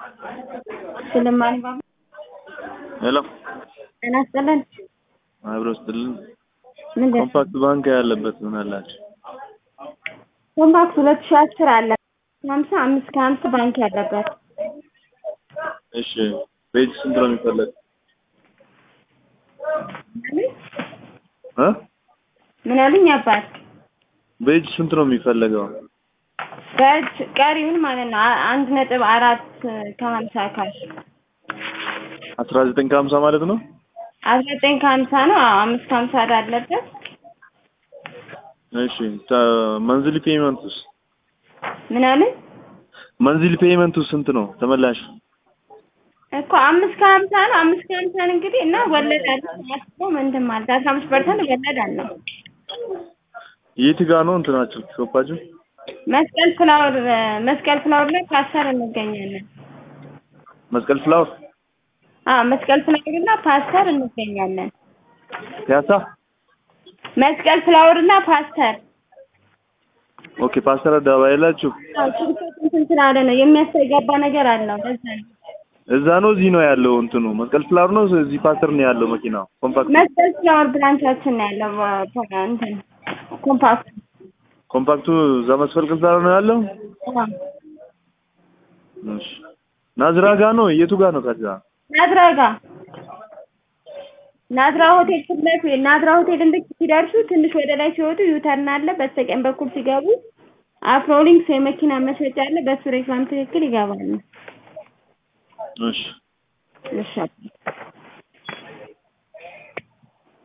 ስለማን ባባ ሄሎ ጤና ይስጥልን። አብሮ ስትልን ምንድን ኮምፓክት ባንክ ያለበት ምን አላችሁ? ኮምፓክት ሁለት ሺህ አስር አለ ሀምሳ አምስት ከሀምሳ ባንክ ያለበት እሺ ቤጅ ስንት ነው የሚፈለግ? እ ምን አሉኝ አባት ቤጅ ስንት ነው የሚፈለገው? በእጅ ቀሪውን ማለት ነው አ- አንድ ነጥብ አራት ከሀምሳ ካሽ አስራ ዘጠኝ ከሀምሳ ማለት ነው። አስራ ዘጠኝ ከሀምሳ ነው አዎ አምስት ከሀምሳ ዕዳ አለበት እሺ መንዝሊ ፔይመንቱስ ምን አሉኝ መንዝሊ ፔይመንቱ ስንት ነው ተመላሽ? እኮ አምስት ከሀምሳ ነው አምስት ከሀምሳን እንግዲህ እና ወለድ አለ አስበው ምንድን ማለት አስራ አምስት ፐርሰንት ወለድ አለው የት ጋ ነው እንትናችሁ ሾፓችሁ? መስቀል ፍላወር መስቀል ፍላወር ላይ ፓስተር እንገኛለን መስቀል ፍላወር አዎ መስቀል ፍላወር እና ፓስተር እንገኛለን ፒያሳ። መስቀል ፍላወር እና ፓስተር ኦኬ ፓስተር አደባባይ ያላችሁ አዎ ስልኮት እንትን ስላለ ነው የሚያስተጋባ ነገር አለው ለዛ ነው እዛ ነው እዚህ ነው ያለው እንትኑ መስቀል ፍላወር ነው እዚህ ፓስተር ነው ያለው መኪናው ኮምፓክት መስቀል ፍላወር ብራንቻችን ነው ያለው ባ- እንትን ኮምፓክት ኮምፓክቱ እዛ መስቀል ፍላወር ነው ያለው። አዎ እሺ ናዝራ ጋ ነው የቱ ጋ ነው ከዛ? ናዝራ ጋ ናዝራ ሆቴል ፊት ለፊት ናዝራ ሆቴል እንድክ ሲደርሱ ትንሽ ወደ ላይ ሲወጡ ዩተርን አለ። በስተቀኝ በኩል ሲገቡ አፍሮሊንክስ የመኪና መሸጫ አለ። በሱ ሬክላም ትክክል ይገባሉ። እሺ እሺ